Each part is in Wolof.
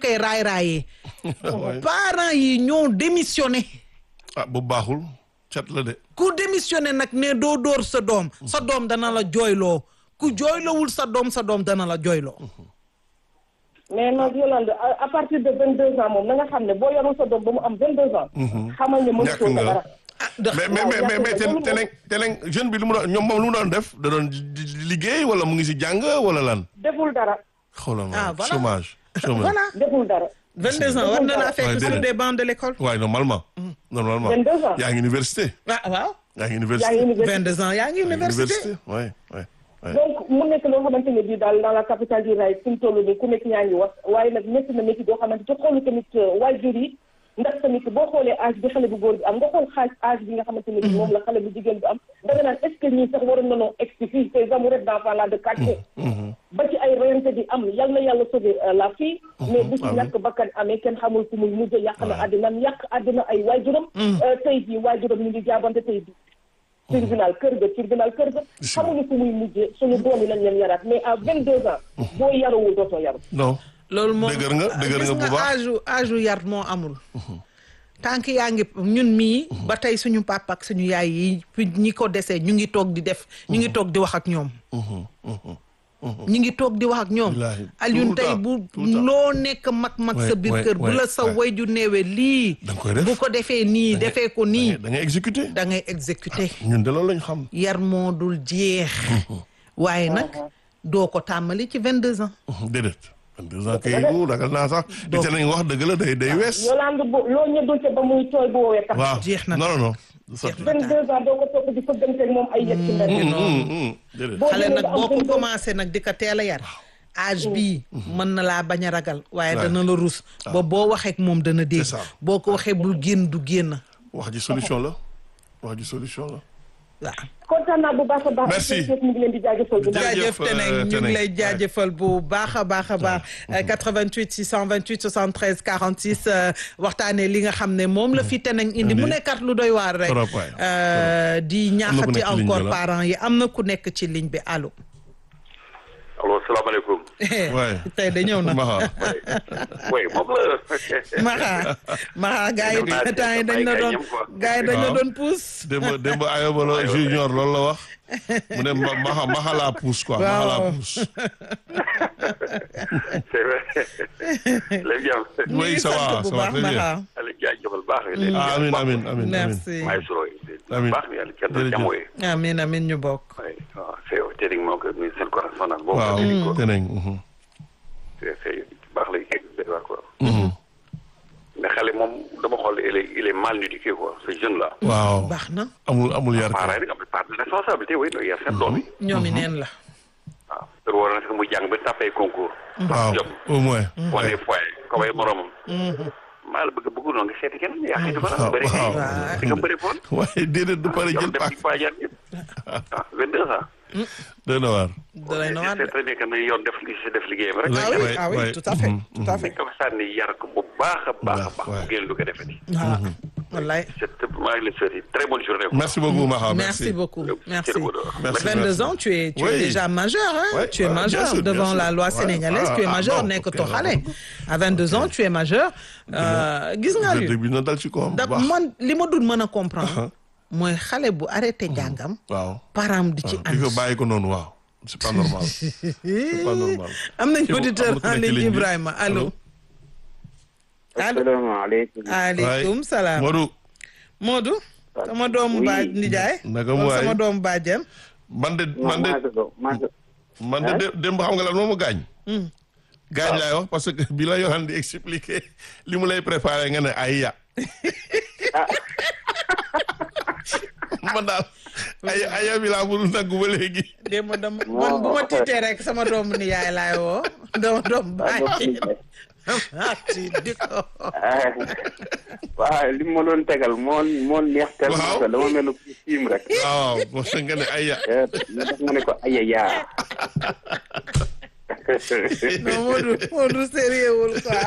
koy raay raayee parents yi ñoo démissionné ah bu baaxul cat la de ku démissionné nag ne doo dóor sa doom sa doom dana la jooyloo ku jooylowul sa doom sa doom dana la jooyloo mais nag Yolande à à partir de vingt deux ans moom na nga xam ne boo yorul sa doom ba mu am vingt deux ans xamal ne mën Ñàkk soo nga. dara ah ndax mais mais mais mais mais te teneng teneng jeune bi lu mu doon ñoom moom lu mu doon def da doon di- di- liggéey wala mu ngi si jàng wala lan deful dara xoolal Ah, ma voilà. chômage chômage voilà deful dara 22 ans war na laa Ouais, fekk sur déedéet. des bancs de l'école waaye normalement normalement 22 ans. yaa ngi université ah waaw yaa ngi yaa université ngi université 22 ans yaa ngi université ouais ouais ouais donc mu nekk loo xamante ne bii daal dans la capitale du rail fi mu toll nii ku nekk ñaa ngi wax waaye nag métti na métti doo xamante ci xoolu tamit waajur yi ndax tamit boo xoolee âge bi xale bu góor bi am nga xool xaaj âge bi nga xamante ne bii moom la xale bu jigéen bi am da nga naan est-ce que ñii sax waroon nañoo egsi fii ces amoureux d'enfants là de quartier ba ci ay reyante di am yal na yàlla sauver euh, la fille mais bu ci ñàkk bakkan amee kenn xamul fu muy mujj yàq na àddinam yàq àddina ay waajuram Euh, tey jii waajuram ñu ngi jaabante tey jii tribunal kër ga tribunal kër ga xamuñu fu muy mujjee suñu doom yi nañ leen yaraat mais à vingt deux ans boo yarawul dootoo yaru non loolu moom Dëgër nga, dëgër gis nga bu baax. âge âge yar moo amul tànk yaa ngi ñun mii ba tey suñu papa ak suñu yaay yi fi ñi ko desee ñu ngi toog di def ñu ngi toog di wax ak ñoom ñu ngi toog di wax ak ñoom Wallaahi. Alioune Tout le tey temps, bu tout le temps. loo nekk mag-mag sa Ouais, biir ouais, kër bu ouais, la sa ouais. wayju néewee lii Da nga koy def. bu ko defee nii defee ko nii da ngay exécuté da ngay exécuter ñun de loolu lañ xam yar moo dul jeex waaye nag doo ko tàmmali ci vingt deux ans déedéet deux ans kay bu ragal naa sax di te nañ wax dëgg la day day wees Yolande bu loo ñëddul ca ba muy tooy bu woowee tax waaw jeex na. non non non du sotti vingt deux ans doo ko topp di fëgganteeg moom ay yëg ci mbedd déedéet boo xale demee nag ba am boo ko 22 commencé nag di ko teel a yar âge bii mën na laa bañ a ragal waaye Ouais. dana la rus ba boo waxee ak moom dana dégg C'est ça. boo ko waxee bul génn du génn wax ji solution la wax ji solution la waaw kontaan naa bu baax a baax Merci. ñu ngi leen di jaajëfal bu baax Jërëjëf, jaajëf Teneng euh, ñu ngi Teneng. lay jaajëfal bu baax a baax a baax 88 628 73 46 euh, waxtaanee li nga xam ne moom la fi Teneng indi mu Indi. nekkat lu doy waar rek Trop, waay. Euh, di Am na ku ñaaxati nekk ci ligne bi encore la. parents yi am na ku nekk ci ligne bi allo allo salaamaaleykum. Ouais. tey da ñëw na Maxa oui moom la. Maxa Maxa gars yi Ñoom naa temps yi dañ la ay doon gañam quoi. gars yi dañ la Waaw. doon pousse. démb démb ayobalo junior loolu la wax mu ne ma maxa maxa laa pousse quoi maxa laa Waaw. pousse c'est vrai. léegi yow. ñu Oui, ngi ça sant va, bu ça va baax très bien. Maxa. Aliou jaajëfal baax nga leen. ah amin amin amin amin merci maa ngi suro Amiin. baax na yàlla kenn du Jërëjëf. jàmm wooye. amin amin ñu bokk. oui waaw c'est yow Teddy moo ko muy seen correspondant boobu. waaw Teddy ko teneng mhm. c'est c'est baax la kii quoi quoi. mais xale moom dama xool il est il est mal éduqué quoi ce jeune là. waaw baax na amul amul yar parents kay yi am na part de responsabilité oui loolu yar seen doom yi. ñoomi neen la. waaw loolu waroon na sax mu jàng ba tapé concours. waaw jom au moins wane foyer ko way moromam. maa la bëgg bëgg noonu nga seeti kenn yaa xëy dafa waaw bëri waaw. di nga bëri foon. waaye déedéet du pare yow jël dem paak ci Paajar yëpp ah 22 ans. doy na waar dalay na waat c'est très bien que na yoon def li si def liggéeyam rek. ah oui Ouais, ah oui ouais. tout à fait Mhm, tout à fait. dañ ko sànni yar ko bu baax a baax a baax. Ouais. bu génn du ko defati. ah wallaay. c'est maa ngi leen souhaité très bonne journée. quoi. merci beaucoup maxa merci beaucoup merci. Merci, 22 merci. ans tu es tu es Oui. déjà majeur hein. Ouais, tu es ouais, bien majeur sûr, bien devant sûr. la loi Ouais. sénégalaise Ah, tu es ah, majeur bon, nekk ok, to xale. à 22 ans tu es majeur. Euh, gis nga dëgg bi na dal ci kawam bu da baax man li ma dul mën a comprendre. mooy xale bu arrêté jàngam. waaw param di ci di ko ànd. bàyyi ko noonu waaw c'est pas normal c'est pas normal am nañu Am na auditeur ku en nekk ci ligne ligne bi. Ibrahima allo. allo asalaamaaleykum. aleykum salaam. Modou Modou. sama doomu Oui. baaj nijaay. naka wala mu waay sama doomu bàjjen. man de man de maa ngi doon maa ngi man de dé- démb xam nga lan moo ma gaañ gaañ laay wax parce que bi la yoxan di expliquer li mu lay préparé nga ne ay ya man daal ay aya bi laa mënul naggu ba léegi démb dama man bu ma tiitee rek sama doomu nijaay laay woo. dama doomu bàjjen. ah ci di ko. waaw li ma doon tegal moo moo neex tellement Waaw. que dama mel ni ku siim rek. waaw parce que nga ne ay ya Eh, li tax ma ne ko aya yaa. non Modou Modou sérieux wul quoi.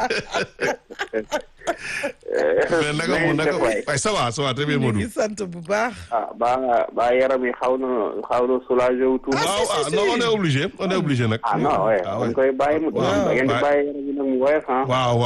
mais naka mu naka waay. waaye ça va ça va très bien ñu Modou ngi sant bu baax. ah ba ba yaram yi xaw na xaw na soulagé wu tuuti. waaw ah non on est obligé on est obligé nag ah non ouais Ah, dañ koy bàyyi mu. Waaw, da ngeen di waaw. bàyyi yaram yi nag mu woyof ah. waaw